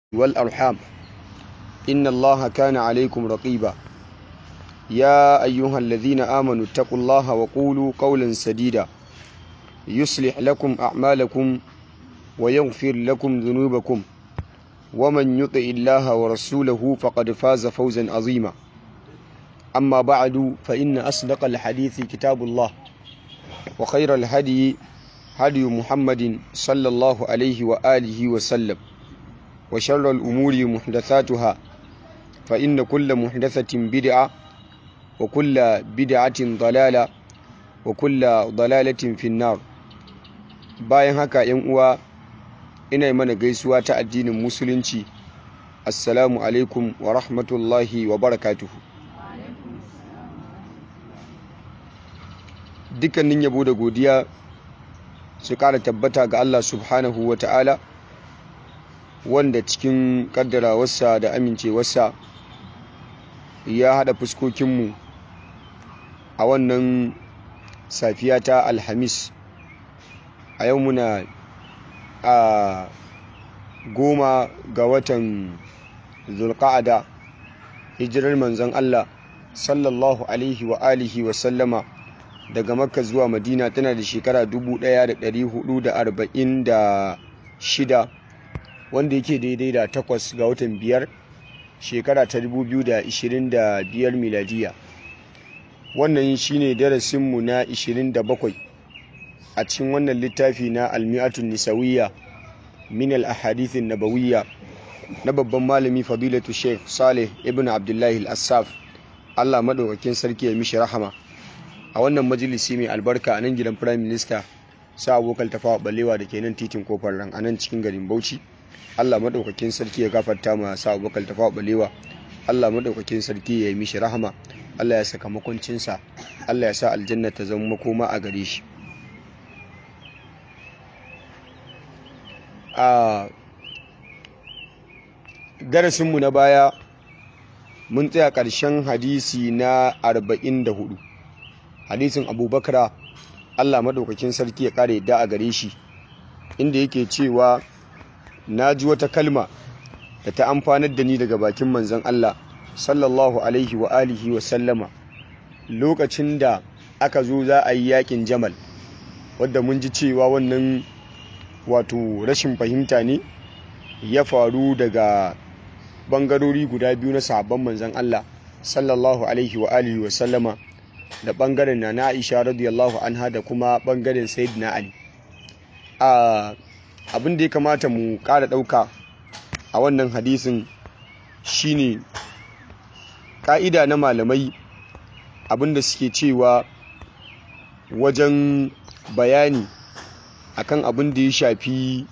والأرحام إن الله كان عليكم رقيبا يا أيها الذين آمنوا اتقوا الله وقولوا قولا سديدا يصلح لكم أعمالكم ويغفر لكم ذنوبكم ومن يطع الله ورسوله فقد فاز فوزا عظيما أما بعد فإن أصدق الحديث كتاب الله وخير الهدي هدي محمد صلى الله عليه وآله وسلم وشر الأمور محدثاتها فإن كل محدثة بدعة وكل بدعة ضلالة وكل ضلالة في النار bayan haka yan uwa ina mana gaisuwa ta addinin musulunci assalamu alaikum wa rahmatullahi wa barakatuhu dukkanin yabo da godiya su kara tabbata ga Allah subhanahu wa ta'ala wanda cikin kaddarawarsa da amincewarsa ya haɗa fuskokinmu a wannan safiya ta alhamis a yau muna a goma ga watan zulqa'ada hijirar manzon Allah sallallahu alaihi wa alihi wa sallama daga makka zuwa madina tana da shekara 1446 wanda yake daidai da takwas ga watan biyar shekara ta 2025 miladiya wannan shine darasinmu na 27 a cikin wannan littafi na almi'atun nisawiyya min al-ahadithin nabawiyya na babban malami fadilatu sheikh saleh ibn abdullahi al-assaf allah maɗaukakin sarki ya mishi rahama a wannan majalisi mai albarka a nan gidan prime minister sa abokan tafawa balewa da ke nan titin kofar ran a nan cikin garin bauchi allah maɗaukakin sarki ya gafarta ma sa abokan tafawa balewa allah maɗaukakin sarki ya yi mishi rahama allah ya saka makoncinsa allah ya sa aljanna ta zama makoma a gare shi a darasinmu na baya mun tsaya ƙarshen hadisi na 44 hadisin abubakar allah maɗaukakin sarki ya ƙara yadda a gare shi inda yake cewa na ji wata kalma da ta amfanar da ni daga bakin manzon allah sallallahu alaihi wa alihi wa sallama lokacin da aka zo za a yi yakin jamal wadda mun ji cewa wannan wato rashin fahimta ne ya faru daga bangarori guda biyu na sahabban manzon Allah sallallahu alaihi wa alihi wa sallama da bangaren na na Aisha radiyallahu anha da kuma bangaren Sayyidina Ali a abin da ya kamata mu ƙara ɗauka a wannan hadisin shine ƙa'ida na malamai abin da suke cewa wajen bayani akan abin da ya shafi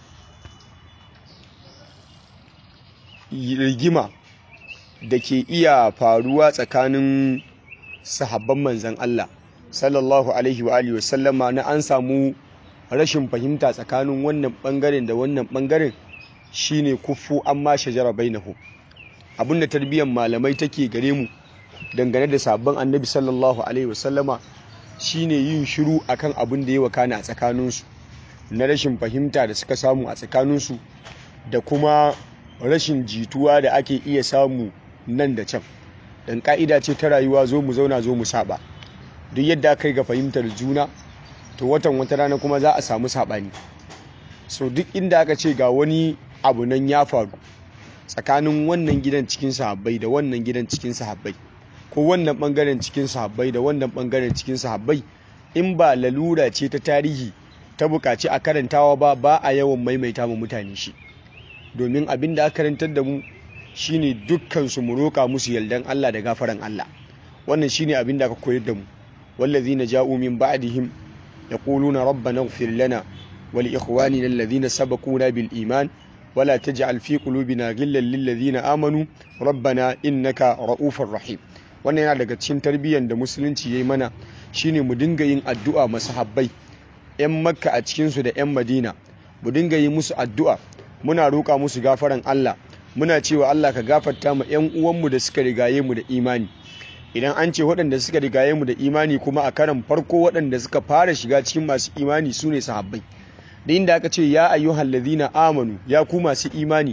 rigima da ke iya faruwa tsakanin sahabban manzan Allah sallallahu alaihi wa alihi wasallama na an samu rashin fahimta tsakanin wannan bangaren da wannan bangaren shine kufu amma shajara bainahu abinda tarbiyyar malamai take gare mu dangane da sabon annabi sallallahu alaihi wasallama shine yin shiru akan abin da ya wakana a tsakaninsu na rashin fahimta da suka samu a tsakaninsu da kuma rashin jituwa da ake iya samu nan da can dan ka'ida ce ta rayuwa zo mu zauna zo mu saba duk yadda kai ga fahimtar juna to watan wata rana kuma za a samu sabani so duk inda aka ce ga wani abu nan ya faru tsakanin wannan gidan cikin sahabbai da wannan gidan cikin sahabbai ko wannan bangaren cikin sahabbai da wannan bangaren cikin sahabbai in ba lalura ce ta tarihi ta bukaci a karantawa ba ba a yawan maimaita mu mutane shi domin abin da aka karantar da mu shine dukkan su mu roƙa musu yardan Allah da gafaran Allah wannan shine abin da aka koyar da mu wallazina ja'u min ba'dihim yaquluna rabbana ighfir lana wa li ikhwanina alladhina sabaquna bil iman wala taj'al fi qulubina ghillan lil ladzina amanu rabbana innaka ra'ufur rahim wannan yana daga cikin tarbiyyar da musulunci yayi mana shine mu dinga yin addu'a masahabbai 'yan makka a cikinsu da 'yan madina mu dinga yi musu addu'a muna roƙa musu gafaran Allah muna cewa Allah ka gafarta mu 'yan uwanmu da suka rigaye mu da imani idan an ce waɗanda suka rigaye mu da imani kuma a karan farko waɗanda suka fara shiga cikin masu imani su ne sahabbai da inda aka ce ya ayyuhal ladhina amanu ya ku masu imani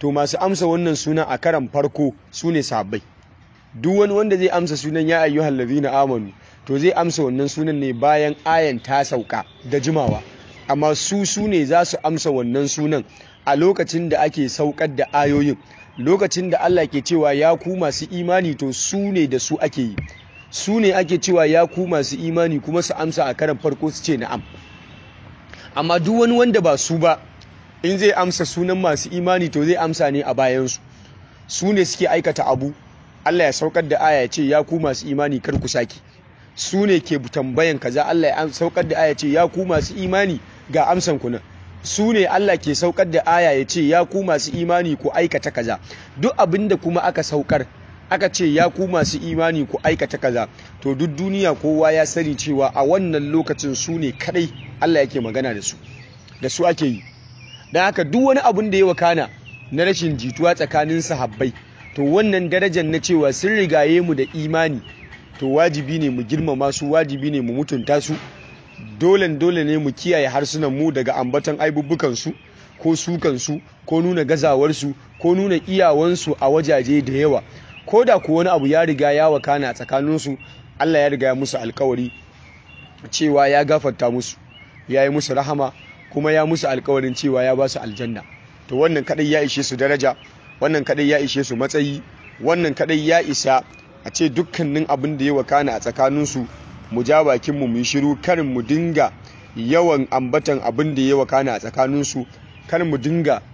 to masu amsa wannan sunan a karan farko su ne sahabbai duk wani wanda zai amsa sunan ya ayyuhal ladhina amanu to zai amsa wannan sunan ne bayan ayan ta sauka da jimawa amma su su ne za su amsa wannan sunan a lokacin da ake saukar da ayoyin lokacin da Allah ke cewa ya ku masu imani to su ne da su ake yi su ne ake cewa ya ku masu imani kuma su amsa a karan farko su ce na'am amma duk wani wanda ba su ba in zai amsa sunan masu imani to zai amsa ne a bayansu su ne suke aikata abu Allah ya saukar da aya ya ce ya ku masu imani kar ku saki su ne ke tambayan kaza Allah ya saukar da aya ya ce ya ku masu imani ga amsan ku nan su ne Allah ke saukar da aya ya ce ya ku masu imani ku aikata kaza duk abin da kuma aka saukar aka ce ya ku masu imani ku aikata kaza to duk duniya kowa ya sani cewa a wannan lokacin su ne kadai Allah yake magana da su da su ake yi don haka duk wani abin da ya wakana na rashin jituwa tsakanin sahabbai to wannan darajar na cewa sun rigaye mu da imani to wajibi ne mu girmama su wajibi ne mu mutunta su dole dole ne mu kiyaye harsunan mu daga ambaton aibubbukan su ko sukan su ko nuna gazawar su ko nuna iyawan su a wajaje da yawa ko da ku wani abu ya riga ya wakana a tsakanin su Allah ya riga ya musu alkawari cewa ya gafarta musu ya yi musu rahama kuma ya musu alkawarin cewa ya ba su aljanna to wannan kadai ya ishe su daraja wannan kadai ya ishe su matsayi wannan kadai ya isa a ce dukkanin abin da ya wakana a tsakaninsu mu ja bakin mu yi shiru karin mu dinga yawan ambatan abin da ya wakana a tsakaninsu karin mu dinga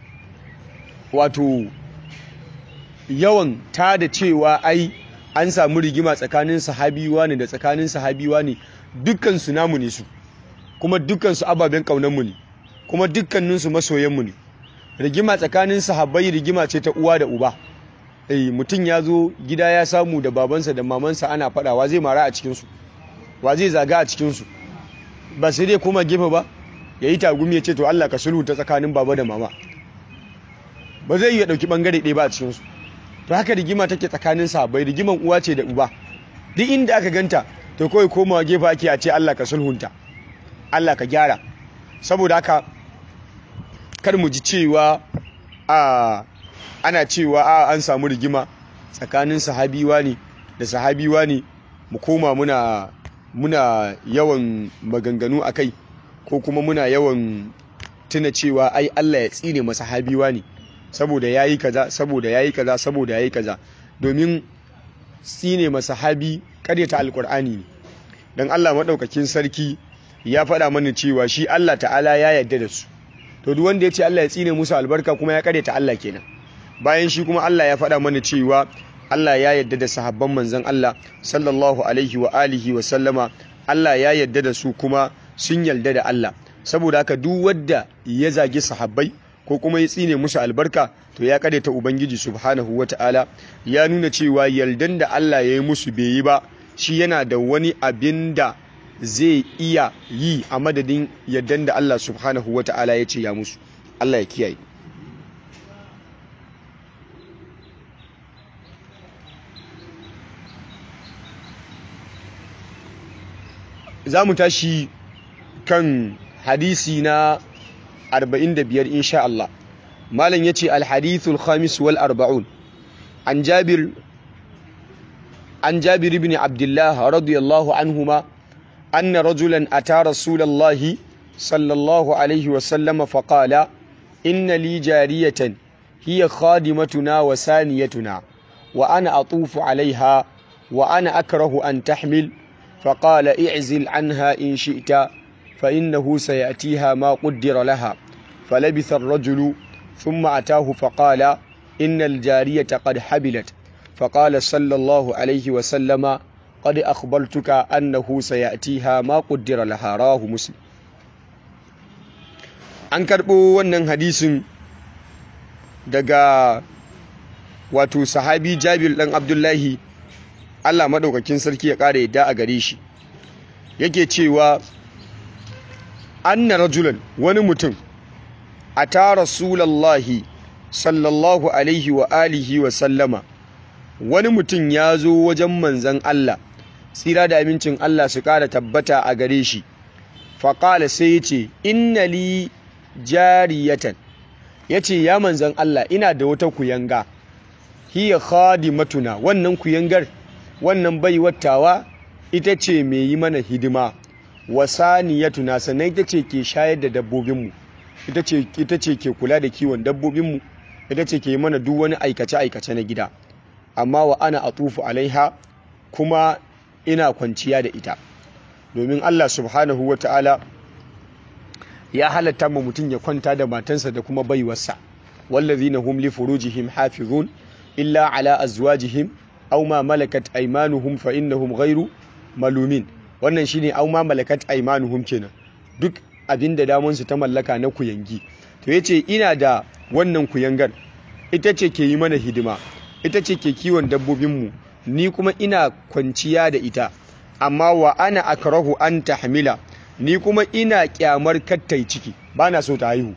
wato yawan ta da cewa ai an samu rigima tsakanin sahabiwa ne da tsakanin sahabiwa ne dukkan su namu ne su kuma dukkan su ababen kaunar mu ne kuma dukkanin su masoyan mu ne rigima tsakanin sahabbai rigima ce ta uwa da uba eh mutum ya zo gida ya samu da babansa da mamansa ana fadawa zai mara a cikinsu wa zai zaga a cikinsu ba sai dai kuma gefe ba ya yi tagumi ya ce to Allah ka sulhu ta tsakanin baba da mama ba zai yi ya ɗauki ɓangare ɗaya ba a cikinsu to haka rigima take tsakanin sahabbai rigiman uwa ce da uba duk inda aka ganta to kawai komawa gefe ake a ce Allah ka sulhunta Allah ka gyara saboda haka kar mu ji cewa a ana cewa a an samu rigima tsakanin sahabiwa ne da sahabiwa ne mu koma muna muna yawan maganganu a kai ko kuma muna yawan tuna cewa ai Allah ya tsine masa sahabiwa ne saboda yayi kaza saboda yayi kaza saboda yayi kaza domin tsine masa sahabi karyata alkur'ani ne dan Allah madaukakin sarki ya faɗa mana cewa shi Allah ta'ala ya yarda da su to duk wanda ya ce Allah ya tsine musu albarka kuma ya karyata Allah kenan bayan shi kuma Allah ya faɗa mana cewa Allah ya yarda da sahabban manzon Allah sallallahu alaihi wa alihi wa sallama Allah ya yarda da su kuma sun yarda da Allah saboda haka duk wanda ya zagi sahabbai ko kuma ya tsine musu albarka to ya ta ubangiji subhanahu ta'ala ya nuna cewa yardan da Allah ya yi musu bai yi ba shi yana da wani abin da zai iya yi a madadin yardan da Allah subhanahu ta'ala ya ce ya musu Allah ya kiyaye za mu tashi kan hadisi na 45 insha Allah malam yace al-hadithul khamis wal arba'un an jabir an jabir ibn abdullah radiyallahu anhuma anna rajulan ata rasulallahi sallallahu alayhi wa sallam faqala inna li jariyatan hiya khadimatuna wa saniyatuna wa ana atufu alaiha wa ana akrahu an tahmil فقال اعزل عنها إن شئت فإنه سيأتيها ما قدر لها فلبث الرجل ثم أتاه فقال إن الجارية قد حبلت فقال صلى الله عليه وسلم قد أخبرتك أنه سيأتيها ما قدر لها راه مسلم an karɓo wannan hadisin daga wato sahabi jabir ɗan abdullahi Allah maɗaukakin sarki ya ƙara yadda a gare shi yake cewa anna rajulan wani mutum a ta rasulallahi sallallahu alaihi wa alihi wa sallama wani mutum ya zo wajen manzan Allah tsira da amincin Allah su ƙara tabbata a gare shi faƙala sai ya ce inna li jariyatan yace ya manzon Allah ina da wata kuyanga hiya khadimatuna wannan kuyangar wannan baiwattawa ita ce mai yi mana hidima wasaniyatuna sannan ita ce ke shayar da dabbobinmu ita ce ita ce ke kula da kiwon dabbobinmu ita ce ke yi mana duk wani aikace aikace na gida amma wa ana atufu alaiha kuma ina kwanciya da ita domin Allah subhanahu ta'ala ya halatta ma mutum ya kwanta da matansa da kuma baiwarsa wallazina hum li furujihim hafizun illa ala azwajihim aw ma malakat aymanuhum fa innahum ghairu malumin wannan shine aw ma malakat aymanuhum kenan duk abinda damun su ta mallaka na kuyangi to yace ina da wannan kuyangar ita ce ke yi mana hidima ita ce ke kiwon dabbobinmu ni kuma ina kwanciya da ita amma wa ana akrahu an tahmila ni kuma ina kyamar kattai ciki bana so ta haihu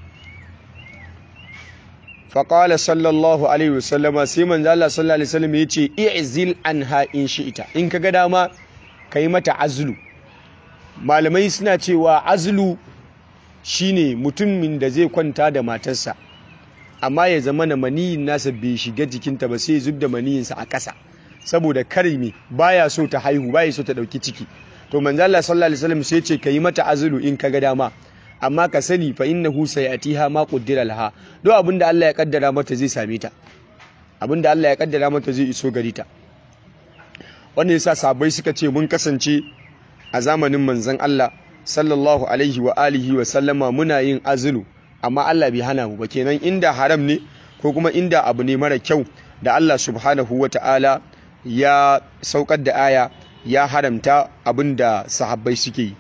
faƙala sallallahu alaihi wasallama sai manzo Allah sallallahu alaihi wasallam yace i'zil anha in shi'ita in kaga dama kai mata azlu malamai suna cewa azlu shine mutumin da zai kwanta da matarsa amma ya zama na maniyin nasa bai shiga jikinta ba sai zub da maniyinsa a ƙasa saboda karimi baya so ta haihu baya so ta dauki ciki to manzo Allah sallallahu alaihi wasallam sai ce kai mata azlu in kaga dama amma ka sani fa innahu sayatiha ma qaddara laha do abinda Allah ya kaddara mata zai same ta abinda Allah ya kaddara mata zai iso gari ta wannan yasa sabai suka ce mun kasance a zamanin manzon Allah sallallahu alaihi wa alihi wa sallama muna yin azulu amma Allah bai hana mu ba kenan inda haram ne ko kuma inda abu ne mara kyau da Allah subhanahu wa ta'ala ya saukar da aya ya haramta abinda sahabbai suke yi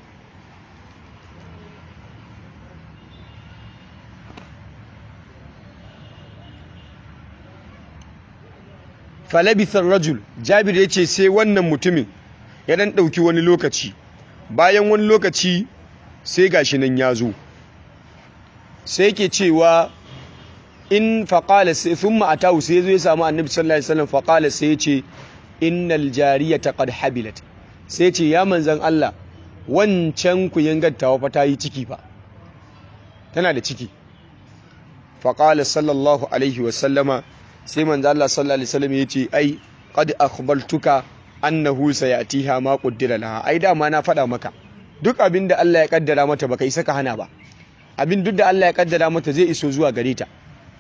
falabithar rajul jabir ya ce sai wannan mutumin ya dan ɗauki wani lokaci bayan wani lokaci sai gashi nan ya zo sai ke cewa in faƙala sai sun ma'atawu sai zo ya samu annabi sallallahu alaihi wasallam faƙala sai ya ce innal jariyata qad habilat sai ce ya manzan Allah wancan ku yangattawa fa ta yi ciki fa tana da ciki faƙala sallallahu alaihi wasallama sai manzo Allah sallallahu alaihi wasallam yace ai qad akhbartuka annahu sayatiha ma qaddara laha ai dama na faɗa maka duk abin da Allah ya kaddara mata baka isa ka hana ba abin duk da Allah ya kaddara mata zai iso zuwa gare ta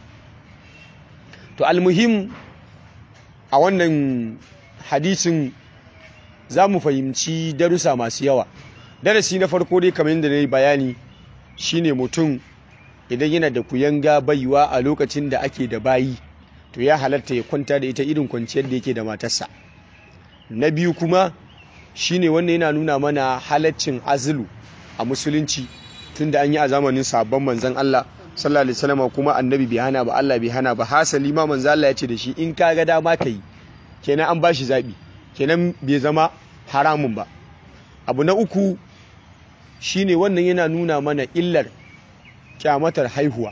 to almuhim a wannan hadisin za mu fahimci darussa masu yawa darasi na farko dai kamar yadda na yi bayani shine mutum idan yana da kuyanga baiwa a lokacin da ake da bayi to ya halatta ya kwanta da ita irin kwanciyar da yake da matarsa na biyu kuma shine wannan yana nuna mana halaccin azulu a musulunci tunda an yi a zamanin sabon manzon Allah sallallahu alaihi wasallam kuma annabi bai hana ba Allah bai hana ba hasali ma manzon Allah ya ce da shi in ka ga dama ka yi kenan an bashi zabi kenan bai zama haramun ba abu na uku shine wannan yana nuna mana illar kyamatar haihuwa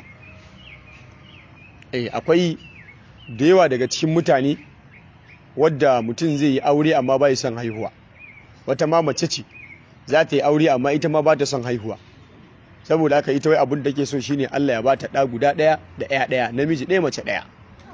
eh akwai da yawa daga cikin mutane wadda mutum zai yi aure amma ba son haihuwa wata ma mace ce za ta yi aure amma ita ma ba ta son haihuwa saboda haka ita wai abin da ke so shine Allah ya ba ta ɗa guda ɗaya da ɗaya ɗaya namiji ɗaya mace ɗaya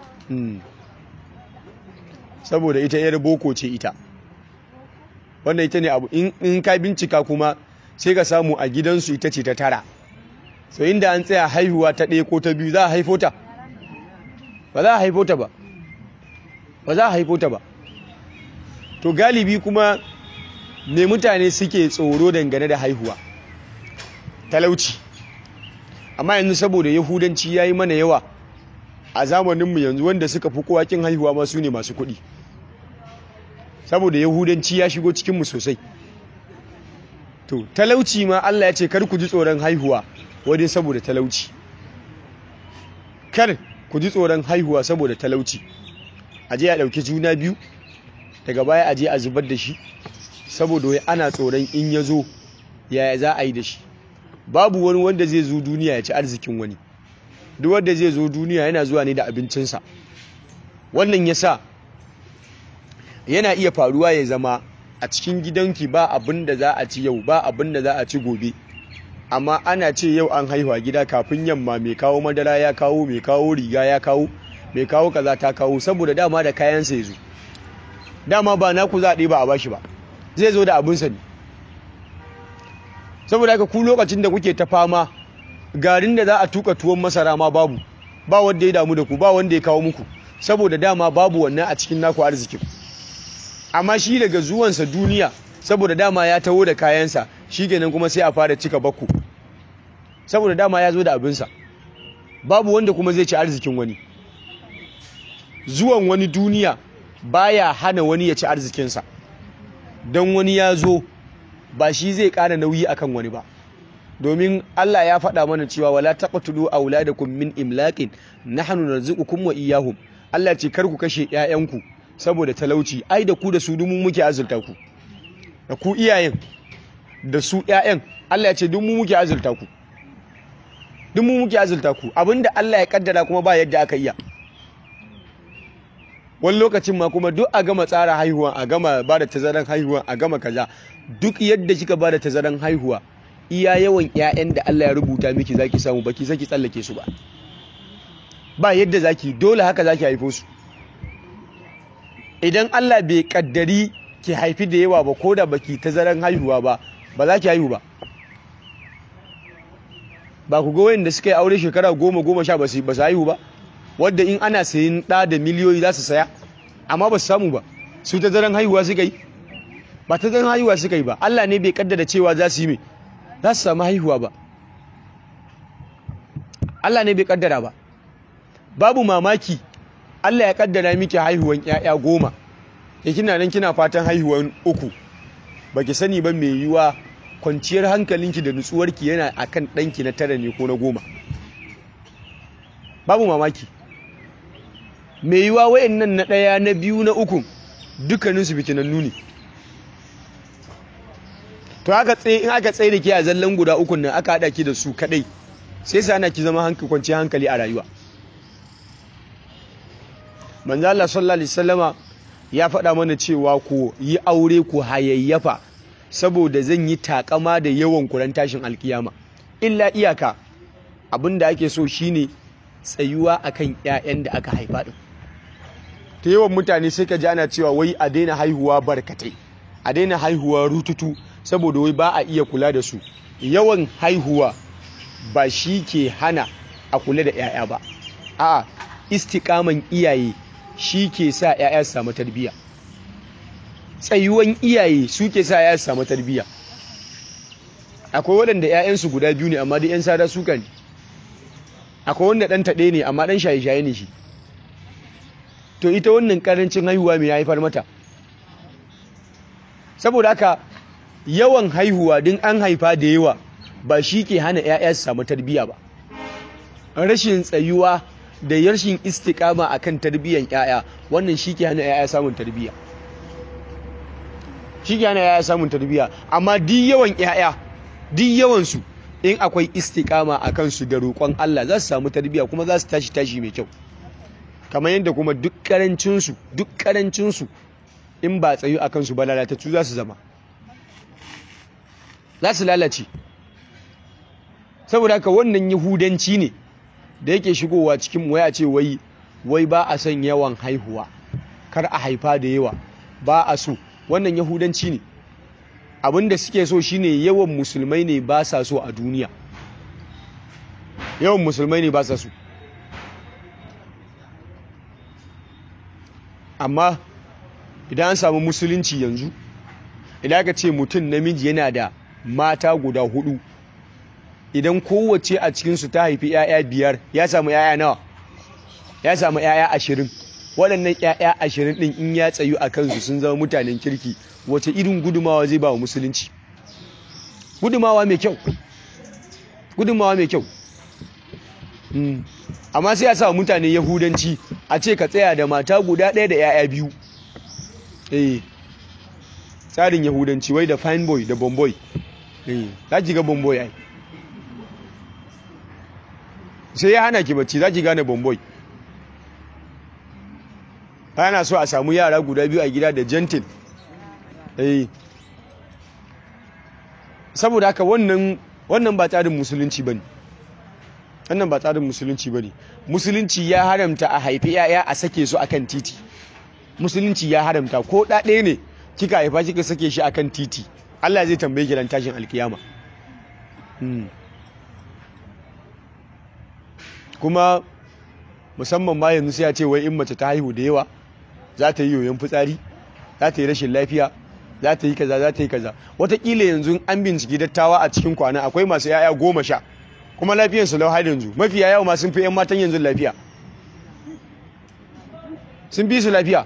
saboda ita yar boko ce ita wannan ita ne abu in ka bincika kuma sai ka samu a gidansu ita ce ta tara so inda an tsaya haihuwa ta ɗaya ko ta biyu za a haifo ta ba za a haifo ta ba ba za a haifo ta ba to galibi kuma me mutane suke tsoro dangane da haihuwa talauci amma yanzu saboda yahudanci ya yi mana yawa a zamaninmu yanzu wanda suka fi kowa kin haihuwa ma su ne masu kuɗi saboda yahudanci ya shigo cikinmu sosai to talauci ma Allah ya ce kar ku ji tsoron haihuwa wadai saboda talauci kar ku ji tsoron haihuwa saboda talauci a je a ɗauki juna biyu daga baya a je a zubar da shi saboda wai ana tsoron in ya zo yaya za a yi da shi babu wani wanda zai zo duniya ya ci arzikin wani duk wanda zai zo duniya yana zuwa ne da abincinsa wannan ya sa yana iya faruwa ya zama a cikin gidanki ba abin da za a ci yau ba abin da za a ci gobe amma ana ce yau an haihuwa gida kafin yamma mai kawo madara ya kawo mai kawo riga ya kawo mai kawo kaza ta kawo saboda dama da kayansa ya zo dama ba naku za a ɗiba a bashi ba zai zo da abinsa ne saboda haka ku lokacin da kuke ta fama garin da za a tuka tuwon masara ma babu ba wanda ya damu da ku ba wanda ya kawo muku saboda dama babu wannan a cikin naku arzikin amma shi daga zuwansa duniya saboda dama ya taho da kayansa shi kenan kuma sai a fara cika bakku saboda dama ya zo da abinsa babu wanda kuma zai ci arzikin wani zuwan wani duniya baya hana wani ya ci arzikinsa don wani ya zo ba shi zai ƙara nauyi akan wani ba domin Allah ya faɗa mana cewa wala taqtulu auladakum min imlaqin nahnu narzuqukum wa iyyahum Allah ce kar ku kashe ƴaƴanku saboda talauci ai da ku da su dumu muke azurta ku da ku iyayen da su ƴaƴan Allah ya ce duk mu muke azurta ku duk mu muke azurta ku abinda Allah ya kaddara kuma ba yadda aka iya wani lokacin ma kuma duk a gama tsara haihuwa a gama ba da tazaran haihuwa a gama kaza duk yadda kika ba da tazaran haihuwa iya yawan ƴaƴan da Allah ya rubuta miki zaki samu baki saki tsallake su ba ba yadda zaki dole haka zaki haifo su idan Allah bai kaddari ki haifi da yawa ba ko da baki tazaran haihuwa ba ba za ki haihu ba ba ku ga wayanda suka yi aure shekara goma goma sha ba su haihu ba wadda in ana sayin ɗa da miliyoyi za su saya amma ba su samu ba su tazaran haihuwa suka yi ba tazaran haihuwa suka yi ba Allah ne bai kaddara cewa za su yi mai za su samu haihuwa ba Allah ne bai kaddara ba babu mamaki Allah ya kaddara miki haihuwan ƴaƴa goma ya kina nan kina fatan haihuwan uku baki sani ba mai yiwa kwanciyar hankalinki da nutsuwarki yana akan ɗanki na tara ne ko na goma babu mamaki mai yiwa wayannan na ɗaya na biyu na uku dukkaninsu fitinannu ne to aka tsaye in aka tsaye da ke a zallan guda ukun nan aka haɗa ki da su kaɗai sai sa ana ki zama hankali kwanciyar hankali a rayuwa manzo Allah sallallahu alaihi wasallama ya faɗa mana cewa ku yi aure ku hayayyafa saboda zan yi takama da yawan kuran tashin alkiyama illa iyaka abinda ake so shine tsayuwa akan ƴaƴan da aka haifa din ta yawan mutane sai ka ji ana cewa wai a daina haihuwa barkatai a daina haihuwa rututu saboda wai ba a iya kula da su yawan haihuwa ba shi ke hana a kula da 'ya'ya ba a istikaman iyaye shi ke sa 'ya'ya su samu tarbiyya tsayuwan iyaye su ke sa 'ya'ya su samu tarbiyya akwai waɗanda 'ya'yansu guda biyu ne amma da 'yan sada suka ne akwai wanda ɗan taɗe ne amma ɗan shaye-shaye ne shi to ita wannan ƙarancin haihuwa mai haifar mata saboda haka yawan haihuwa din an haifa da yawa ba shi ke hana 'ya'ya su samu tarbiyya ba rashin tsayuwa da rashin istikama akan tarbiyyan 'ya'ya wannan shi ke hana 'ya'ya samun tarbiyya shi ke hana 'ya'ya samun tarbiyya amma duk yawan 'ya'ya duk yawansu in akwai istikama a kansu da roƙon Allah za su samu tarbiyya kuma za su tashi tashi mai kyau kamar yadda kuma duk karancinsu duk karancinsu in ba tsayu a kansu ba lalatattu za su zama za su lalace saboda haka wannan yahudanci ne da yake shigowa cikin waya ce wai wai ba a son yawan haihuwa kar a haifa da yawa ba a so wannan yahudanci ne abinda suke so shine yawan musulmai ne ba sa so a duniya yawan musulmai ne ba sa so amma idan an samu musulunci yanzu idan aka ce mutum namiji yana da mata guda hudu idan kowace a cikinsu ta haifi 'ya'ya biyar ya samu 'ya'ya nawa ya samu 'ya'ya ashirin waɗannan 'ya'ya ashirin ɗin in ya tsayu a kansu sun zama mutanen kirki wace irin gudumawa zai ba wa musulunci gudumawa mai kyau gudumawa mai kyau amma sai a sa mutane yahudanci a ce ka tsaya da mata guda ɗaya da 'ya'ya biyu eh tsarin yahudanci wai da fine boy da bomboy eh za ki ga bomboy ai sai ya hana ki bacci za ki gane bomboy ana so a samu yara guda biyu a gida da gentle eh saboda haka wannan wannan ba tsarin musulunci bane wannan ba tsarin musulunci bane musulunci ya haramta a haifi yaya a sake su akan titi musulunci ya haramta ko ɗaɗe ne kika haifa kika sake shi akan titi Allah zai tambaye ki ran tashin alkiyama kuma musamman ma yanzu sai ya ce wai in mace ta haihu da yawa za ta yi yoyon fitsari za ta yi rashin lafiya za ta yi kaza za ta yi kaza watakila yanzu an binciki dattawa a cikin kwana akwai masu yaya goma sha kuma lafiyansu lau har yanzu mafiya yawa ma sun fi yan matan yanzu lafiya sun fi su lafiya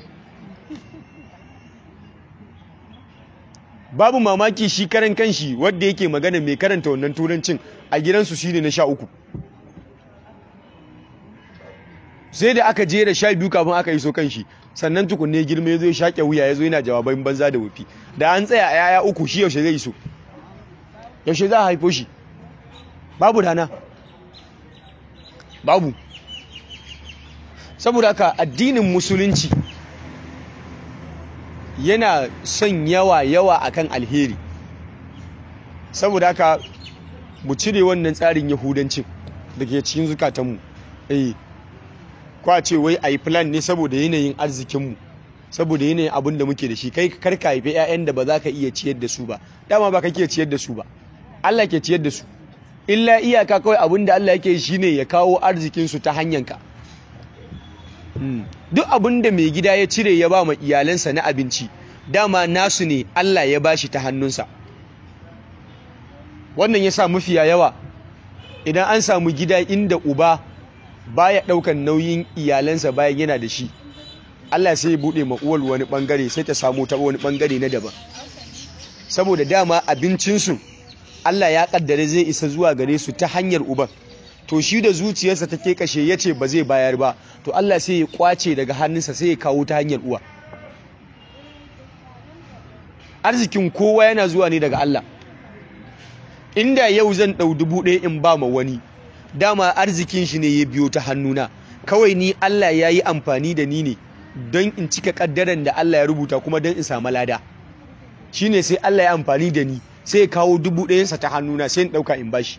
babu mamaki shi karan kanshi wadda yake magana mai karanta wannan turancin a gidansu shine na sha uku sai da aka jera sha biyu kafin aka iso kanshi sannan tukunne girma ya zo ya shaƙe wuya ya zo yana jawabai banza da wufi da an tsaya a yaya uku shi yaushe zai iso yaushe za a haifo shi babu rana babu saboda haka addinin musulunci yana son yawa yawa akan alheri saboda haka mu cire wannan tsarin yahudancin da ke cikin zukatanmu eh kwa ce wai a yi plan ne saboda yanayin arzikinmu saboda yanayin abin da muke da shi kai karka haifi 'ya'yan da ba za ka iya ciyar da su ba dama ba ka ke ciyar da su ba Allah ke ciyar da su illa iyaka kawai abin da Allah yake shi ne ya kawo arzikinsu ta hanyanka duk abin da mai gida ya cire ya ba ma iyalansa na abinci dama nasu ne Allah ya bashi ta hannunsa wannan ya sa mafiya yawa idan an samu gida inda uba baya daukan nauyin iyalansa bayan yana da shi Allah sai ya bude ma uwar wani bangare sai ta samu ta wani bangare na daban saboda dama abincinsu Allah ya kaddare zai isa zuwa gare su ta hanyar uban to shi da zuciyarsa take kashe yace ba zai bayar ba to Allah sai ya kwace daga hannunsa sai ya kawo ta hanyar uwa arzikin kowa yana zuwa ne daga Allah inda yau zan dau dubu ɗaya in ba ma wani dama arzikin shi ne ya biyo ta hannuna kawai ni Allah ya yi amfani da ni ne don in cika kaddaran da Allah ya rubuta kuma don in samu lada shi ne sai Allah ya amfani da ni sai ya kawo dubu ɗayansa ta hannuna sai in ɗauka in bashi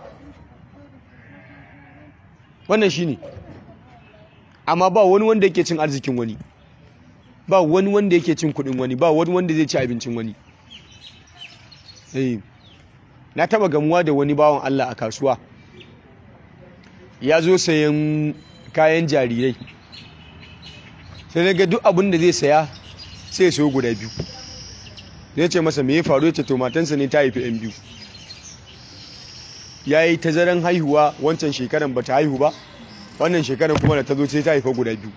wannan shi ne amma ba wani wanda yake cin arzikin wani ba wani wanda yake cin kuɗin wani ba wani wanda zai ci abincin wani na taba gamuwa da wani bawan Allah a kasuwa ya zo sayan kayan jarirai sai na ga duk abin da zai saya sai ya sayo guda biyu zai ce masa me ya faru ya ce to matansa ne ta haifi yan biyu ya yi tazaran haihuwa wancan shekaran ba ta haihu ba wannan shekaran kuma da ta zo sai ta haifa guda biyu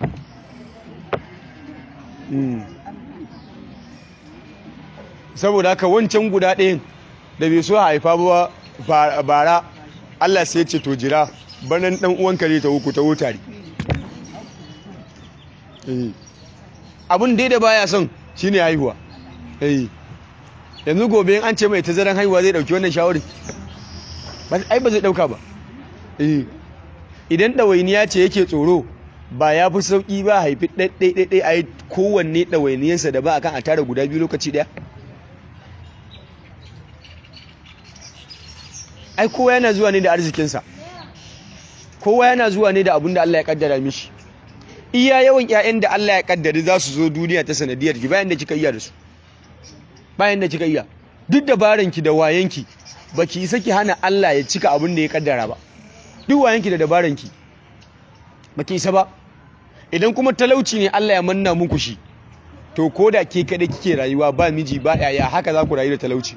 saboda haka wancan guda ɗayan da bai so haifa ba bara Allah sai ce to jira banan dan uwan kare ta uku ta wutare abin dai da baya son shine haihuwa yanzu gobe an ce mai tazaran haihuwa zai dauki wannan shawarin ai ba zai dauka ba idan ɗawainiya ce yake tsoro ba ya fi sauƙi ba haifi ɗaiɗaiɗaiɗai a yi kowanne ɗawainiyarsa da ba a kan a tara guda biyu lokaci ɗaya ai kowa yana zuwa ne da arzikinsa kowa yana zuwa ne da abin da Allah ya kaddara mishi iya yawan ƴaƴan da Allah ya kaddari za su zo duniya ta sanadiyar ki bayan da kika iya da su bayan da kika iya duk dabaranki da wayanki baki isa ki hana Allah ya cika abin da ya kaddara ba duk wayanki da dabaranki baki isa ba idan kuma talauci ne Allah ya manna muku shi to koda ke kada kike rayuwa ba miji ba yaya haka za ku rayu da talauci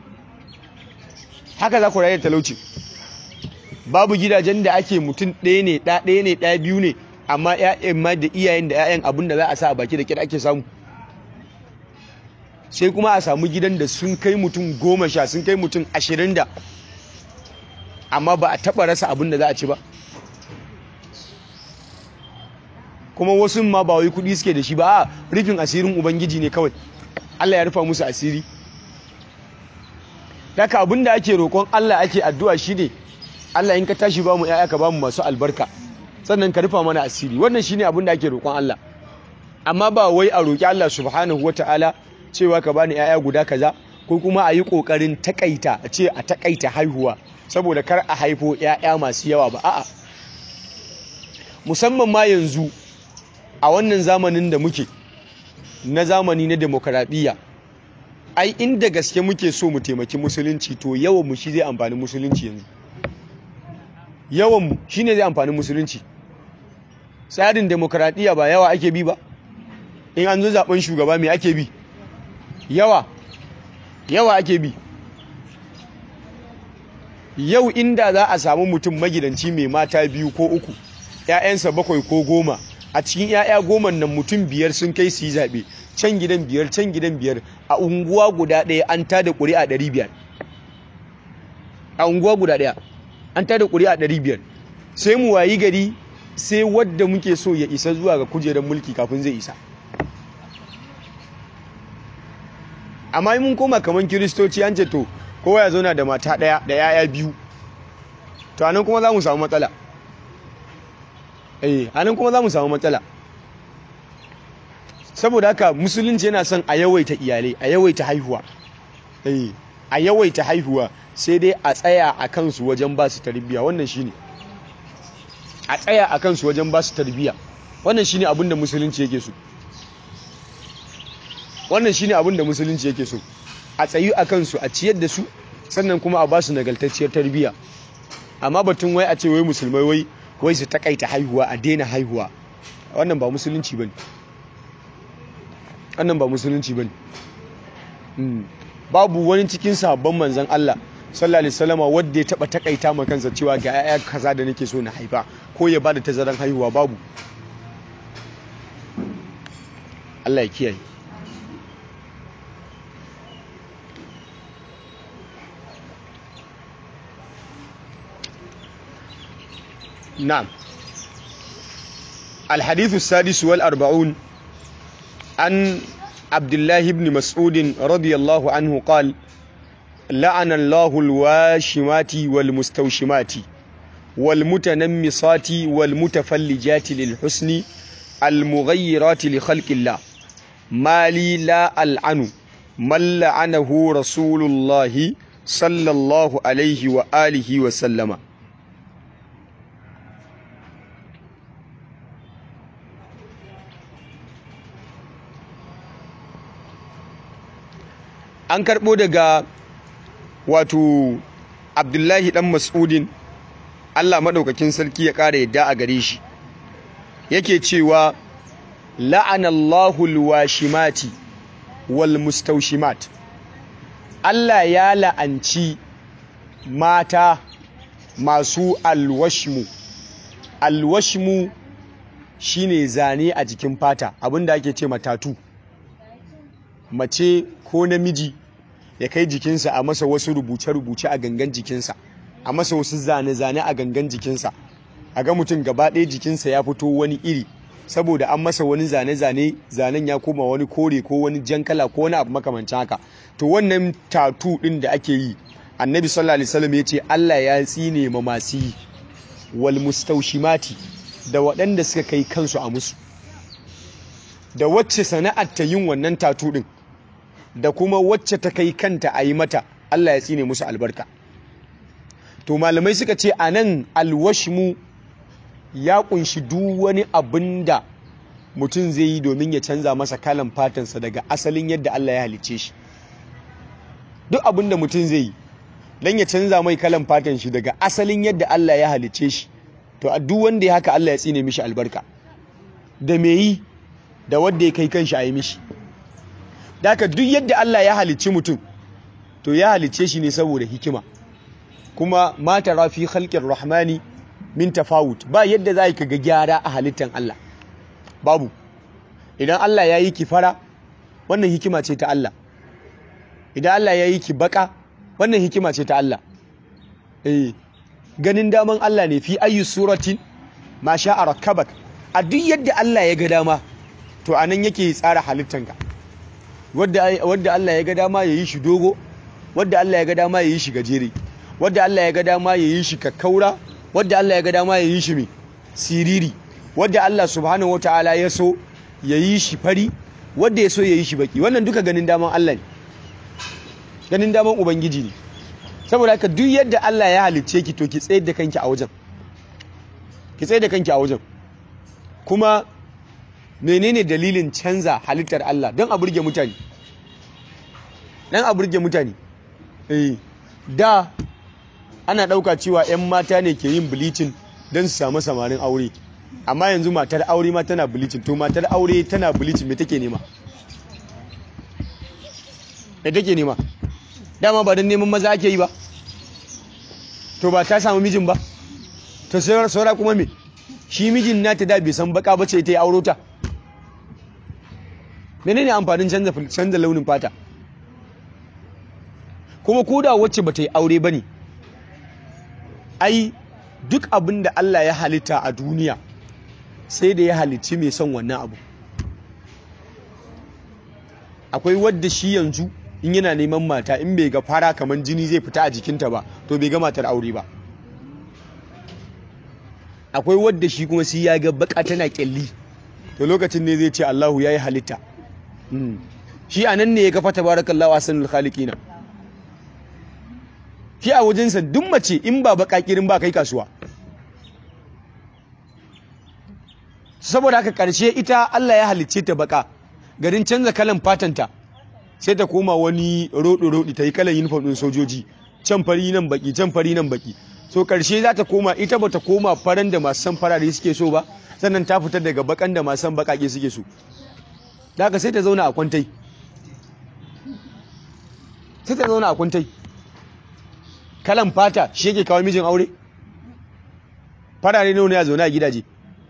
haka za ku rayu da talauci babu gidajen da ake mutum ɗaya ne ɗa ɗaya ne ɗa biyu ne amma ƴaƴan ma da iyayen da ƴaƴan abin da za a sa a baki da kira ake samu sai kuma a samu gidan da sun kai mutum goma sha sun kai mutum ashirin da amma ba a taɓa rasa abin da za a ci ba kuma wasu ma ba wai kuɗi suke da shi ba a rufin asirin ubangiji ne kawai Allah ya rufa musu asiri daga abin da ake roƙon Allah ake addu'a shi ne Allah in ka tashi ba mu ‘ya'ya ka ba mu masu albarka sannan ka rufa mana asiri wannan shi ne abin da ake roƙon Allah amma ba wai a roƙi Allah subhanahu wa ta'ala cewa ka bani ‘ya'ya guda kaza ko kuma a yi ƙoƙarin takaita a ce a takaita haihuwa saboda kar a haifo 'ya'ya masu yawa ba a'a musamman ma yanzu a wannan zamanin da muke na zamani na demokaradiyya ai inda gaske muke so mu taimaki musulunci to yawan mu shi zai amfani musulunci yanzu yawan mu shine zai amfani musulunci tsarin demokaradiyya ba yawa ake bi ba in an zo zaben shugaba me ake bi yawa yawa ake bi yau inda za a samu mutum magidanci mai mata biyu ko uku ‘ya'yansa bakwai ko goma a cikin ‘ya'ya goma nan mutum biyar sun kai su yi zaɓe can gidan biyar can gidan biyar a unguwa guda ɗaya an tada ƙuri'a ɗari biyar a unguwa guda ɗaya an tada ƙuri'a ɗari biyar sai mu wayi gari sai wadda muke so ya isa zuwa ga kujerar mulki kafin zai isa amma mun koma kamar kiristoci an ce to kowa ya zauna da mata ɗaya da ‘ya'ya biyu to anan kuma za mu samu matsala eh anan kuma za mu samu matsala saboda haka musulunci yana son a yawaita iyalai a yawaita haihuwa eh a yawaita haihuwa sai dai a tsaya a kansu wajen ba su tarbiyya wannan shine a tsaya a kansu wajen ba su tarbiyya wannan shine abin da musulunci yake so wannan shine abin da musulunci yake so a tsayu a kansu a ciyar da su sannan kuma a ba su nagaltacciyar tarbiyya amma batun wai a ce wai musulmai wai wai su takaita haihuwa a daina haihuwa wannan ba musulunci bane wannan ba musulunci bane babu wani cikin sabon manzon Allah sallallahu alaihi wasallam wanda ya taba takaita ma kansa cewa ga yaya kaza da nake so na haifa ko ya bada tazaran haihuwa babu Allah ya kiyaye نعم الحديث السادس والأربعون عن عبد الله بن مسعود رضي الله عنه قال لعن الله الواشمات والمستوشمات والمتنمصات والمتفلجات للحسن المغيرات لخلق الله ما لي لا ألعن من لعنه رسول الله صلى الله عليه وآله وسلم an karɓo daga wato abdullahi ɗan mas'udin allah maɗaukakin sarki ya ƙara yadda a gare shi yake cewa la'anallahu alwashimati wal mustaushimat allah ya la'anci mata masu alwashmu alwashmu shine zane a jikin fata abinda ake ce matatu mace ko namiji ya kai jikinsa a masa wasu rubuce-rubuce a gangan jikinsa a masa wasu zane-zane a gangan jikinsa a ga mutum gaba ɗaya jikinsa ya fito wani iri saboda an masa wani zane-zane zanen ya koma wani kore ko wani jan kala ko wani abu makamancin haka to wannan tatu ɗin da ake yi annabi sallallahu alaihi wasallam ya ce Allah ya tsine ma masu yi wal mustaushimati da waɗanda suka kai kansu a musu da wacce sana'ar ta yin wannan tatu ɗin da kuma wacce ta kai kanta a yi mata Allah ya tsine musu albarka to malamai suka ce a nan alwashmu ya kunshi duk wani abin da mutum zai yi domin ya canza masa kalan fatansa daga asalin yadda Allah ya halice shi duk abin da mutum zai yi don ya canza mai kalan fatan shi daga asalin yadda Allah ya halice shi to a duk wanda ya haka Allah ya tsine mishi albarka da me yi da wanda ya kai kanshi a yi mishi da haka duk yadda Allah ya halicci mutum to ya halicce shi ne saboda hikima kuma mata rafi halƙin rahmani min tafawut ba yadda za ka ga gyara a halittan Allah babu idan Allah ya yi ki fara wannan hikima ce ta Allah idan Allah ya yi ki baka wannan hikima ce ta Allah eh ganin daman Allah ne fi ayyu suratin ma sha'a rakkabak a duk yadda Allah ya ga dama to anan yake tsara halittanka wadda wadda Allah ya ga dama yayi shi dogo wadda Allah ya ga dama yayi shi gajere wadda Allah ya ga dama yayi shi kakkaura wadda Allah ya ga dama yayi shi mai siriri wadda Allah subhanahu wataala ya so yayi shi fari wadda ya so yayi shi baki wannan duka ganin daman Allah ne ganin daman ubangiji ne saboda haka duk yadda Allah ya halicce ki to ki tsayar da kanki a wajen ki tsayar da kanki a wajen kuma menene dalilin canza halittar Allah don a burge mutane don a burge mutane eh da ana ɗauka cewa 'yan mata ne ke yin bleaching don su samu samarin aure amma yanzu matar aure ma tana bleaching to matar aure tana bleaching me take nema me take nema dama ba don neman maza ake yi ba to ba ta samu mijin ba to saura kuma me shi mijin nata da bai san baka bace ta yi auro ta menene amfanin canza canza launin fata kuma koda wacce bata yi aure bane ai duk abin da Allah ya halitta a duniya sai da ya halicci mai son wannan abu akwai wadda shi yanzu in yana neman mata in bai ga fara kamar jini zai fita a jikinta ba to bai ga matar aure ba akwai wadda shi kuma sai ya ga baka tana kyalli to lokacin ne zai ce Allahu yayi halitta shi anan ne ya ga fata barakallahu ahsanul khaliqina shi a wajensa duk mace in ba baka kirin ba kai kasuwa saboda haka karshe ita Allah ya halicce ta baka garin canza kalan fatanta sai ta koma wani roɗo-roɗi ta yi kalan uniform ɗin sojoji can fari nan baki can fari nan baki so karshe za ta koma ita ba ta koma faran da masu san farare suke so ba sannan ta fitar daga bakan da masu san bakake suke so da haka sai ta zauna a kwantai sai ta zauna a kwantai kalan fata shi yake kawo mijin aure farare nawa ne a zaune a gidaje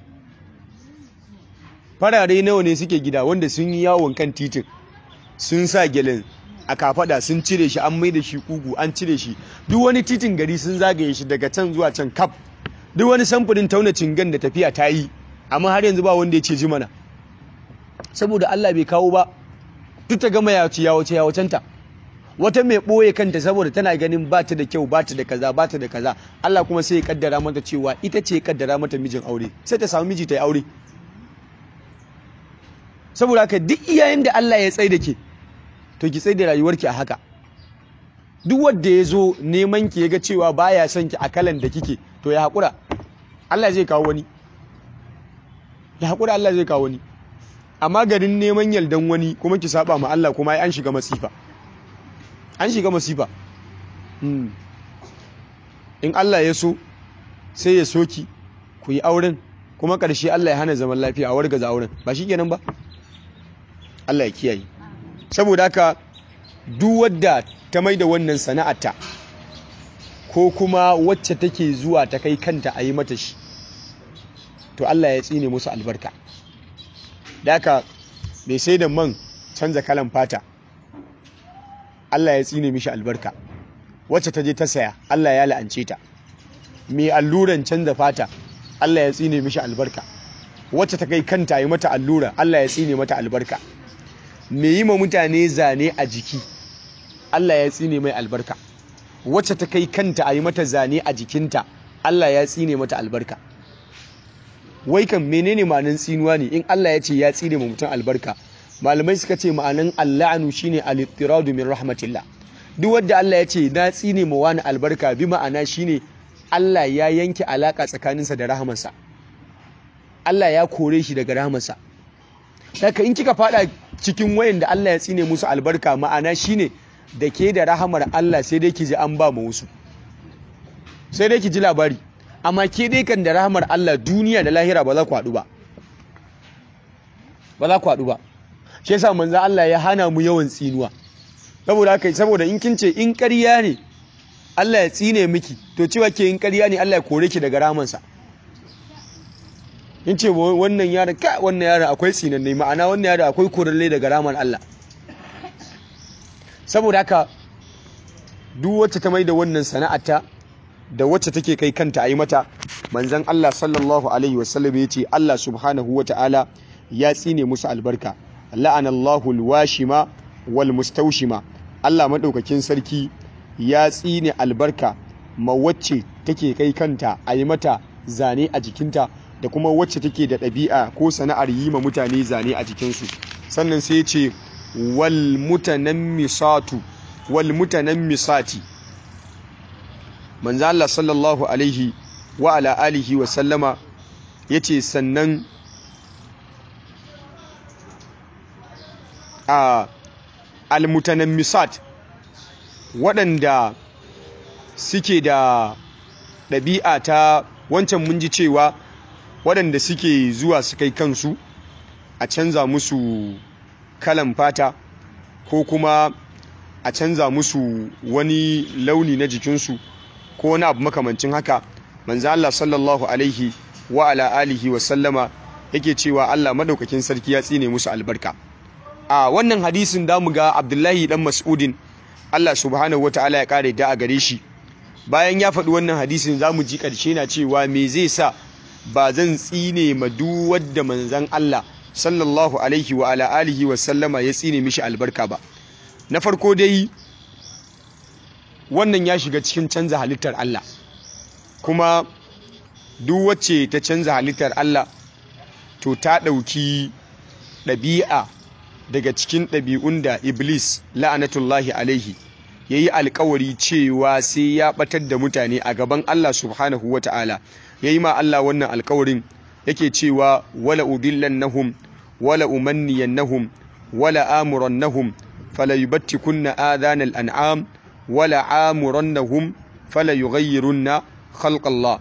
farare nawa ne suke gida wanda sun yi yawon kan titin sun sa gelin a kafada sun cire shi an mai da shi kugu an cire shi duk wani titin gari sun zagaye shi daga can zuwa can kaf duk wani samfurin tauna cingan da tafiya ta yi amma har yanzu ba wanda ya ce ji mana saboda Allah bai kawo ba duk ta gama yawace yawace yawacenta wata mai ɓoye kanta saboda tana ganin ba ta da kyau ba ta da kaza ba ta da kaza Allah kuma sai ya kaddara mata cewa ita ce ya kaddara mata mijin aure sai ta samu miji ta yi aure saboda haka duk iyayen da Allah ya tsaye da ke to ki tsaye da rayuwarki a haka duk wanda ya zo neman ki ya ga cewa baya son ki a kalan da kike to ya haƙura Allah zai kawo wani ya haƙura Allah zai kawo wani amma garin neman yaldan wani kuma ki saba ma Allah kuma an shiga masifa an shiga masifa in Allah ya so sai ya soki ku yi auren kuma ƙarshe Allah ya hana zaman lafiya a wargaza auren ba shi kenan ba Allah ya kiyaye saboda haka duk wadda ta mai da wannan sana'ata ko kuma wacce take zuwa ta kai kanta a yi mata shi to Allah ya tsine musu albarka da haka mai sai da man canza kalan fata Allah ya tsine mishi albarka wacce ta je ta saya Allah ya la'ance ta mai alluran canza fata Allah ya tsine mishi albarka wacce ta kai kanta yi mata allura Allah ya tsine mata albarka mai yi ma mutane zane a jiki Allah ya tsine mai albarka wacce ta kai kanta a yi mata zane a jikinta Allah ya tsine mata albarka wai kan menene ma'anin tsinuwa ne in Allah ya ce ya tsine ma mutum albarka malamai suka ce ma'anin alla'anu shine al-ittiradu min rahmatillah duk wanda Allah ya ce na tsine ma wani albarka bi ma'ana shine Allah ya yanke alaka tsakaninsa da rahamarsa Allah ya kore shi daga rahamarsa Daga in kika fada cikin wayan da Allah ya tsine musu albarka ma'ana shine da ke da rahamar Allah sai dai ki ji an ba mu wasu sai dai ki ji labari amma ke dai kan da rahamar Allah duniya da lahira ba za ku haɗu ba ba za ku haɗu ba shi yasa manzo Allah ya hana mu yawan tsinuwa saboda haka saboda in kin ce in ƙarya ne Allah ya tsine miki to cewa ke in ƙarya ne Allah ya kore ki daga rahamansa in ce wannan yara ka wannan yara akwai tsinanne ma'ana wannan yara akwai koralle daga raman Allah saboda haka duk wacce ta mai da wannan sana'ata da wacce take kai kanta a yi mata manzan Allah sallallahu alaihi wasallam ya ce Allah subhanahu wa ta'ala ya tsine musu albarka la'anallahu alwashima wal mustawshima Allah madaukakin sarki ya tsine albarka ma wacce take kai kanta a yi mata zane a jikinta da kuma wacce take da ɗabi'a ko sana'ar yi ma mutane zane a jikinsu sannan sai ce wal mutanammisatu wal mutanammisati manzo Allah sallallahu alaihi wa ala alihi wa sallama yace sannan a al mutanammisat waɗanda suke da ɗabi'a ta wancan mun ji cewa waɗanda suke zuwa su kai kansu a canza musu kalan fata ko kuma a canza musu wani launi na jikinsu ko wani abu makamancin haka manzo Allah sallallahu alaihi wa ala alihi wa sallama yake cewa Allah madaukakin sarki ya tsine musu albarka a wannan hadisin da mu ga Abdullahi dan Mas'udin Allah subhanahu wataala ya kare da a gare shi bayan ya faɗi wannan hadisin za mu ji ƙarshe na cewa me zai sa ba zan tsine ma duk wadda manzan Allah sallallahu alaihi wa ala alihi wa sallama ya tsine mishi albarka ba na farko dai wannan ya shiga cikin canza halittar Allah kuma duk wacce ta canza halittar Allah to ta ɗauki ɗabi'a daga cikin ɗabi'un da Iblis la'anatullahi alaihi ya yi alkawari cewa sai ya ɓatar da mutane a gaban Allah subhanahu wa ta'ala ya yi ma Allah wannan alkawarin yake cewa wala udillannahum wala umanniyannahum wala amurannahum fala yubattikunna adhanal an'am wala amurannahum fala yughayyirunna khalqallah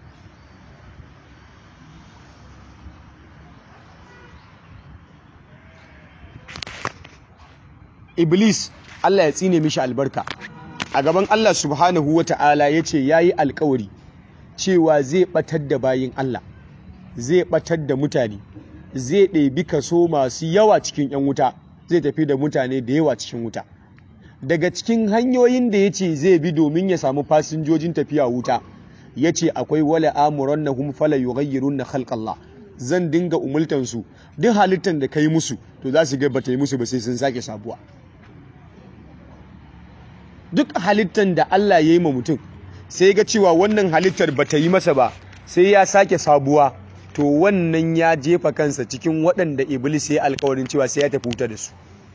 Iblis Allah ya tsine mishi albarka a gaban Allah subhanahu wa ta'ala ya ce ya yi alkawari cewa zai ɓatar da bayin Allah zai ɓatar da mutane zai ɗebi kaso masu yawa cikin 'yan wuta zai tafi da mutane da yawa cikin wuta daga cikin hanyoyin da ya ce zai bi domin ya samu fasinjojin tafiya wuta ya ce akwai wala amuran na hum fala yughayyirun na khalqallah zan dinga umultansu duk halittar da ka yi musu to za su ga bata yi musu ba sai sun sake sabuwa duk halittar da Allah ya yi ma mutum sai ga cewa wannan halittar ba ta yi masa ba sai ya sake sabuwa to wannan ya jefa kansa cikin waɗanda iblis ya alkawarin cewa sai ya tafi wuta da su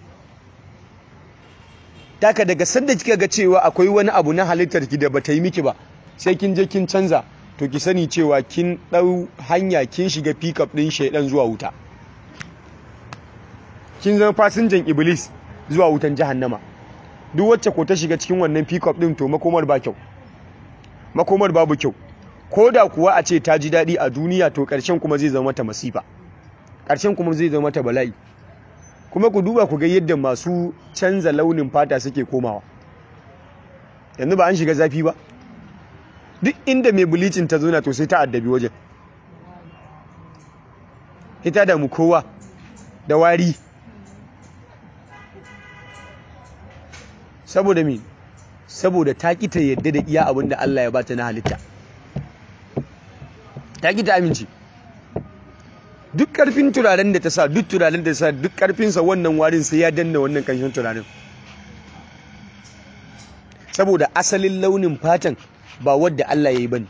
taka daga sanda kika ga cewa akwai wani abu na halittar ki da ba ta yi miki ba sai kin je kin canza to ki sani cewa kin ɗau hanya kin shiga pickup ɗin shaidan zuwa wuta kin zama fasinjan iblis zuwa wutan jahannama duk wacce ko ta shiga cikin wannan pickup din to makomar ba kyau makomar babu kyau ko da kuwa a ce ta ji daɗi a duniya to ƙarshen kuma zai zama mata masifa ƙarshen kuma zai zama mata bala'i kuma ku duba ku ga yadda masu canza launin fata suke komawa yanzu ba an shiga zafi ba duk inda mai bulicin ta zona to sai ta addabi wajen ita da mu kowa da wari saboda me saboda ta kita yadda da iya abin da Allah ya bata na halitta ta kita amince duk karfin turaren da ta sa duk turaren da ta sa duk karfinsa wannan warin sai ya danna wannan kanshin turaren saboda asalin launin fatan ba wadda Allah ya yi bane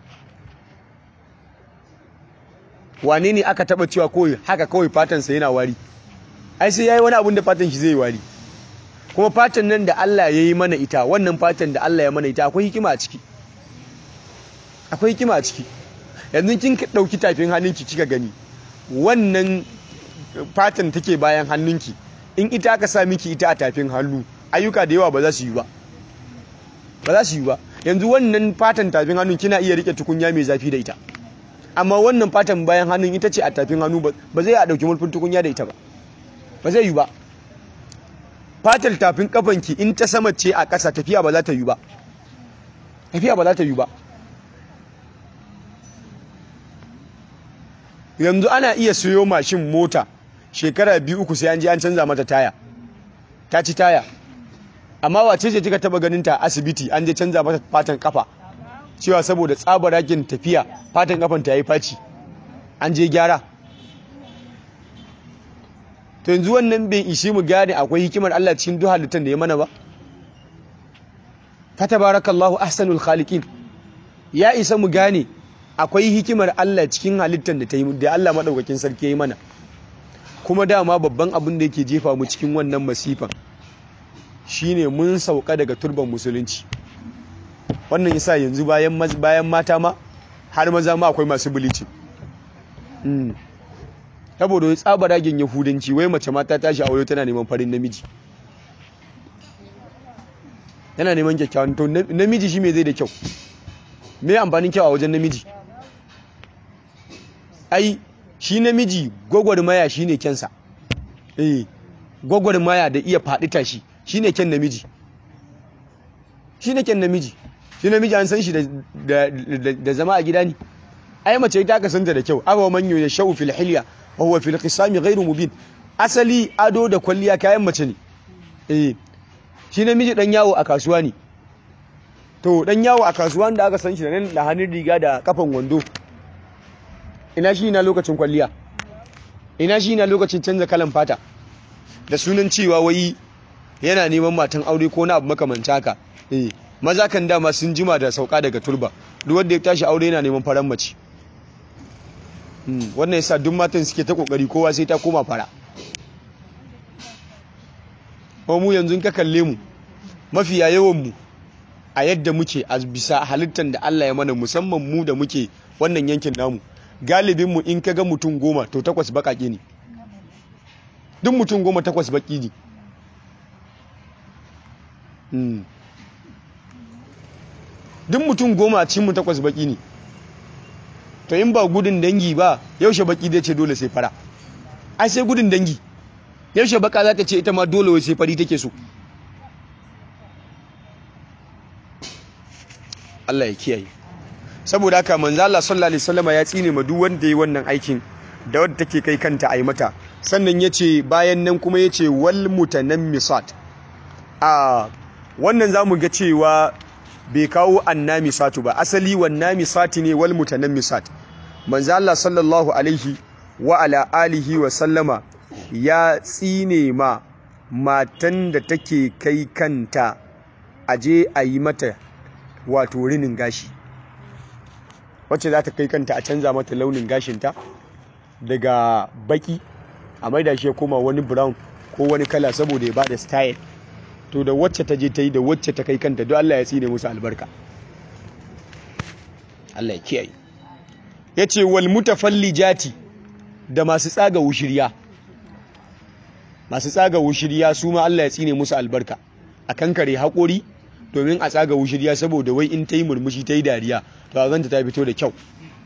wane ne aka taba cewa kawai haka kawai fatansa yana wari ai sai yayi wani abun da fatan shi zai wari kuma fatan nan da Allah ya yi mana ita wannan fatan da Allah ya mana ita akwai hikima a ciki akwai hikima a ciki yanzu kin ɗauki tafin hannunki kika gani wannan fatan take bayan hannunki in ita aka sa miki ita a tafin hannu ayyuka da yawa ba za su yi ba ba za su yi ba yanzu wannan fatan tafin hannun kina iya rike tukunya mai zafi da ita amma wannan fatan bayan hannun ita ce a tafin hannu ba zai a ɗauki murfin tukunya da ita ba ba zai yi ba fatar tafin kafanki in ta sama ce a ƙasa tafiya ba za ta yi ba tafiya ba za ta yi ba yanzu ana iya siyo mashin mota shekara biyu uku sai an je an canza mata taya ta ci taya amma wace ce kika taba ganin ta asibiti an je canza mata fatan kafa cewa saboda tsabaragen tafiya fatan kafan ta yi faci an je gyara to yanzu wannan bai ishi mu gane akwai hikimar Allah cikin duk halittar da ya mana ba fatabarakallahu ahsanul khaliqin ya isa mu gane akwai hikimar Allah cikin halittar da ta yi da Allah madaukakin sarki yayi mana kuma dama babban abin da yake jefa mu cikin wannan masifan shine mun sauka daga turban musulunci wannan yasa yanzu bayan bayan mata ma har maza ma akwai masu bilicin saboda wai tsabaragen yahudanci wai mace mata tashi aure tana neman farin namiji yana neman kyakkyawan to namiji shi me zai da kyau me amfanin kyau a wajen namiji ai shi namiji gwagwarmaya shi ne kyansa eh gwagwarmaya da iya faɗi tashi shi ne kyan namiji shi ne kyan namiji shi namiji an san shi da zama a gida ne ai mace ita ka santa da kyau awa man ya shau fil hilya wa huwa fil qisami ghairu mubin asali ado da kwalliya kayan mace ne eh shi namiji dan yawo a kasuwa ne to dan yawo a kasuwa da aka san shi da nan da hannun riga da kafan wando ina shi na lokacin kwalliya ina shi na lokacin canza kalan fata da sunan cewa wai yana neman matan aure ko na abu makamanta haka eh maza kan dama sun jima da sauka daga turba duk wanda ya tashi aure yana neman faran mace wannan yasa duk matan suke ta kokari kowa sai ta koma fara ko mu yanzu ka kalle mu mafiya yawan mu a yadda muke a bisa halittar da Allah ya mana musamman mu da muke wannan yankin namu galibin mu in kaga mutum goma to takwas bakake ne duk mutum goma takwas baki ne duk mutum goma a cikin mu takwas baki ne to in ba gudun dangi ba yaushe baki zai ce dole sai fara ai sai gudun dangi yaushe baka za ta ce ita ma dole wai sai fari take so Allah ya kiyaye saboda haka manzo Allah sallallahu alaihi wasallam ya tsine ma duk wanda yi wannan aikin da wanda take kai kanta ai mata sannan yace bayan nan kuma yace wal mutanammisat a wannan zamu ga cewa bai kawo annamisatu ba asali wannamisati ne wal mutanammisat manzo Allah sallallahu alaihi wa ala alihi wa sallama ya tsine ma matan da take kai kanta aje a yi mata wato rinin gashi wacce za ta kai kanta a canza mata launin gashinta daga baki a maida shi ya koma wani brown ko wani kala saboda ya bada style to da wacce ta je ta yi da wacce ta kai kanta don Allah ya tsine musu albarka Allah ya kiyaye ya ce wal mutafallijati da masu tsaga wushirya masu tsaga wushirya su ma Allah ya tsine musu albarka a kankare haƙori domin a tsaga wushirya saboda wai in ta yi murmushi ta yi dariya to a zanta ta fito da kyau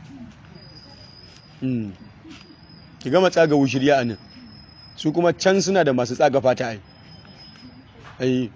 ki gama tsaga wushirya a nan su kuma can suna da masu tsaga fata ai ai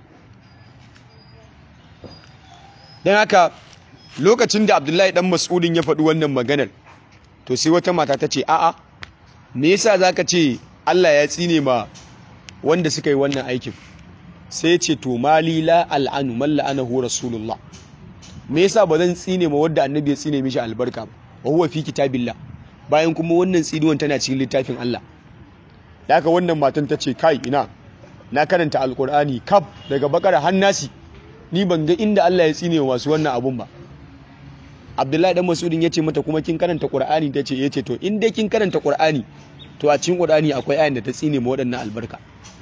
don haka lokacin da abdullahi dan mas'udin ya faɗi wannan maganar to sai wata mata ta ce a'a me yasa zaka ce Allah ya tsine ma wanda suka yi wannan aikin sai ce to mali la al'anu man la'anahu rasulullah me yasa ba zan tsine ma wanda annabi ya tsine mishi albarka ba wa huwa fi kitabillah bayan kuma wannan tsinuwan tana cikin littafin Allah da haka wannan matan ta ce kai ina na karanta alkur'ani kaf daga bakara hannasi ni ban ga inda Allah ya tsine wa masu wannan abun ba Abdullahi dan Mas'udin yace mata kuma kin karanta Qur'ani tace yace to in dai kin karanta Qur'ani to a cikin Qur'ani akwai ayan da ta tsine ma waɗannan albarka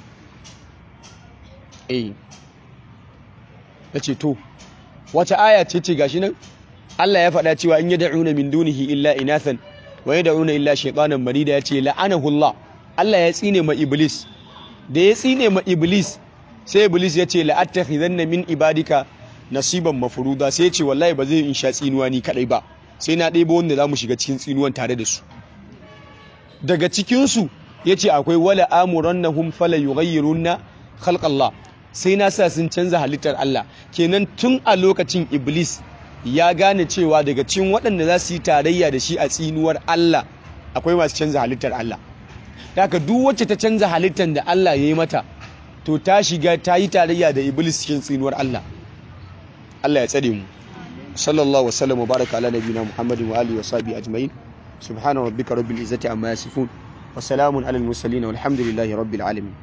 eh yace to wata aya ce ce gashi nan Allah ya faɗa cewa in yad'una min dunihi illa inathan wa yad'una illa shaytanan marida yace la'anahu Allah Allah ya tsine ma iblis da ya tsine ma iblis sai iblis ya ce la'attakhizanna min ibadika nasiban mafruda sai ya ce wallahi ba zai in sha tsinuwa ni kadai ba sai na ɗebo wanda za mu shiga cikin tsinuwan tare da su daga cikinsu ya ce akwai wala amurannahum fala yughayyirunna khalqallah sai na sa sun canza halittar Allah kenan tun a lokacin iblis ya gane cewa daga cikin waɗanda za su yi tarayya da shi a tsinuwar Allah akwai masu canza halittar Allah haka duk wacce ta canza halittar da Allah ya yi mata to ta shiga ta yi tarayya da iblis cikin tsinuwar Allah Allah ya tsare mu sallallahu wa sallam wa baraka ala nabiyina muhammadin wa alihi wa sahbihi ajma'in subhana rabbika rabbil izzati amma yasifun wa salamun alal mursalin walhamdulillahi rabbil alamin